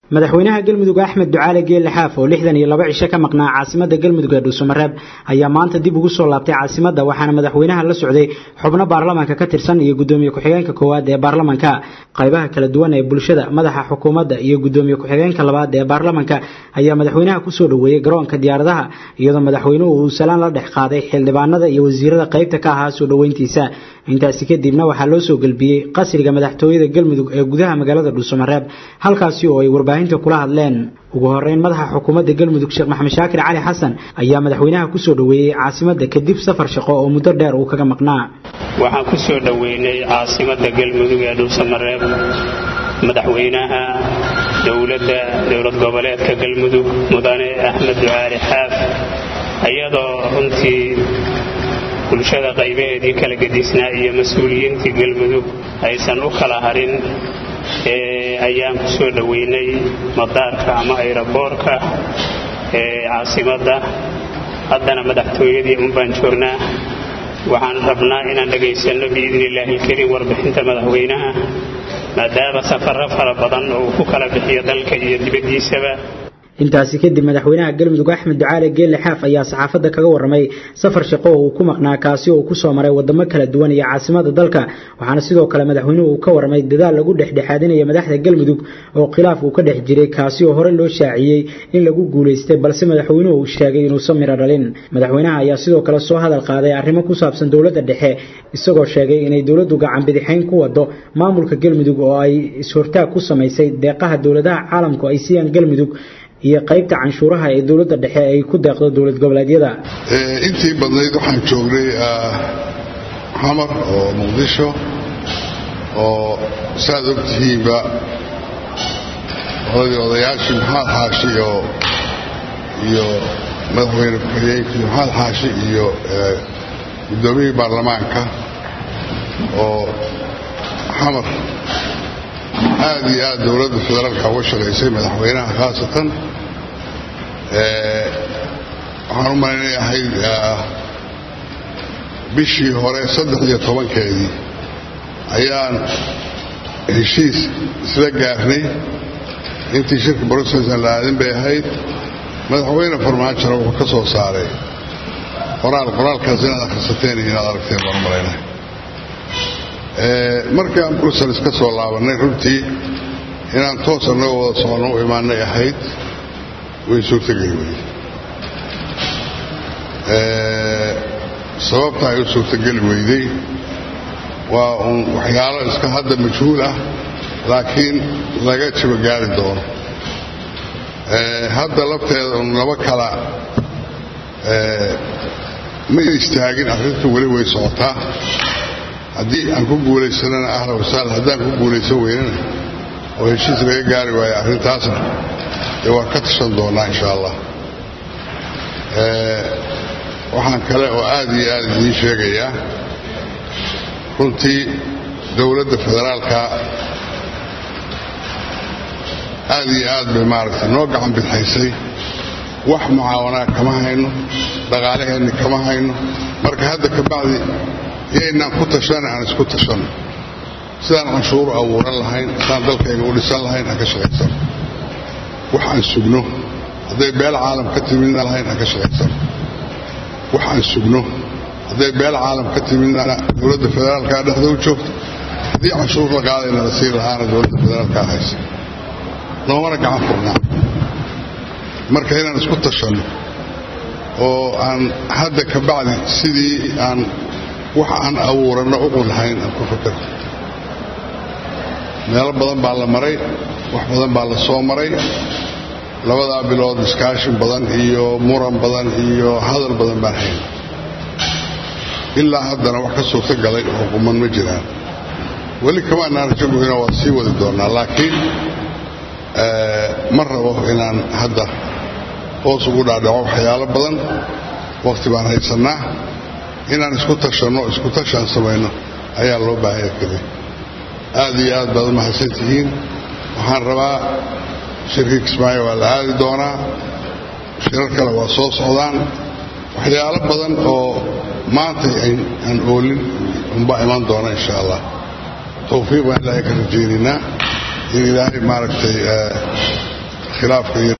madaxweynaha galmudug axmed ducaale geelle xaaf oo lixdan iyo laba cisho ka maqnaa caasimada galmudug ee dhuusamareeb ayaa maanta dib ugu soo laabtay caasimada waxaana madaxweynaha la socday xubno baarlamaanka ka tirsan iyo gudoomiye ku-xigeenka koowaad ee baarlamanka qaybaha kala duwan ee bulshada madaxa xukuumadda iyo gudoomiye ku-xigeenka labaad ee baarlamanka ayaa madaxweynaha kusoo dhoweeyey garoonka diyaaradaha iyadoo madaxweynuhu uu salaan la dhex qaaday xildhibaanada iyo wasiirada qaybta ka ahaa soo dhoweyntiisa intaasi kadibna waxaa loo soo gelbiyey qasriga madaxtooyada galmudug ee gudaha magaalada dhuusamareeb halkaasi oo ay warbaahinta kula hadleen ugu horeyn madaxa xukuumadda galmudug sheekh maxamed shaakir cali xasan ayaa madaxweynaha kusoo dhoweeyey caasimada kadib safar shaqo oo muddo dheer uu kaga maqnaa waxaan ku soo dhoweynay caasimada galmudug ee dhuusamareeb madaxweynaha dowladda dowlad goboleedka galmudug mudane axmed ducaali xaaf iyadoo runtii bulshada qaybaheedii kala gedisnaa iyo mas-uuliyiintii galmudug aysan u kala harin ayaan ku soo dhoweynay madaarka ama ayraboorka ee caasimadda haddana madaxtooyadii unbaan joognaa waxaan rabnaa inaan dhegaysanno biidni illaahi ilkariim warbixinta madaxweynaha maadaama safarro fara badan oo uu ku kala bixiyo dalka iyo dibaddiisaba intaasi kadib madaxweynaha galmudug axmed ducaale geelle xaaf ayaa saxaafadda kaga warramay safar shaqo oo uu ku maqnaa kaasi oo ku soo maray wadamo kala duwan iyo caasimada dalka waxaana sidoo kale madaxweynuhu uu ka warramay dadaal lagu dhexdhexaadinaya madaxda galmudug oo khilaaf uu ka dhex jiray kaasi oo hore loo shaaciyey in lagu guulaystay balse madaxweynuhu uu sheegay inuusan miro dhalin madaxweynaha ayaa sidoo kale soo hadal qaaday arrimo ku saabsan dowladda dhexe isagoo sheegay inay dowladdu gacan bidixayn ku wado maamulka galmudug oo ay is-hortaag ku samaysay deeqaha dowladaha caalamku ay siiyaan galmudug iyo qaybta canshuuraha ee dowladda dhexe ay ku deeqdo dowlad goboleedyada intii badnayd waxaan joognay xamar oo muqdisho oo saaad og tihiinba oladii odayaashii maxamed xaashi oo iyo madaxweyne ku-xigeenkii maxamed xaashi iyo guddoomiyihii baarlamaanka oo xamar aad iyo aad dowladda federaalka uga shaqaysay madaxweynaha khaasatan waxaan u malaynayahay bishii hore saddex iyo tobankeedii ayaan heshiis isla gaarnay intii shirka brocessan la aadin bay ahayd madaxweyne farmaajona wuxuu ka soo saaray qoraal qoraalkaas inaad akhrisateen iyo inaad aragteen baan u malaynahay markii aan brussels ka soo laabannay runtii inaan toos annagoo wada soconno u imaanay ahayd way suurtogeli weyday sababta ay u suurtogeli weyday waa uun waxyaalo iska hadda majhuul ah laakiin laga jiba gaari doono hadda lafteeda un laba kala ma istaagin arrintu weli way socotaa haddii aan ku guulaysanana ahla wasaal haddaan ku guulaysan weynana oo heshiis laga gaari waayo arrintaasna dee waan ka tashan doonnaa insha allah waxaan kale oo aad iyo aad idiin sheegayaa runtii dowladda federaalka aad iyo aad bay maaragtay noo gacan bidxaysay wax mucaawanaa kama hayno dhaqaalaheenni kama hayno marka hadda ka bacdi yaynaan ku tashana aan isku tashanno sidaan canshuuru abuuran lahayn sidaan dalkayga u dhisan lahayn aan ka shaqaysano wax aan sugno hadday beel caalam ka timidna lahayn aan ka shaqaysano wax aan sugno hadday beel caalam ka timidna dowladda federaalkaa dhexda u joogto haddii canshuur la qaadayna la siin lahaana dowladda federaalkaa haysa noomana gacan furnaa marka inaan isku tashanno oo aan hadda ka bacdi sidii aan wax aan abuuranno uqun lahayn aan ku fakarno meelo badan baa la maray wax badan baa la soo maray labadaa bilood iskaashin badan iyo muran badan iyo hadal badan baan hayn ilaa haddana wax ka suurto galay oo quman ma jiraan weli kamaanaan rajagoyna waa sii wadi doonnaa laakiin ma rabo inaan hadda hoos ugu dhaadhaco waxyaalo badan wakhti baan haysannaa inaan isku tashanno isku tashaan samayno ayaa loo baahanya keliya aad iyo aad baad u mahadsan tihiin waxaan rabaa shirkii kismaayo waa la aadi doonaa shirar kale waa soo socdaan waxyaalo badan oo maantay aan oolin unbaa iman doona insha allah tawfiiq baan ilaahay ka rajaynaynaa in ilaahay maaragtay khilaafka iyo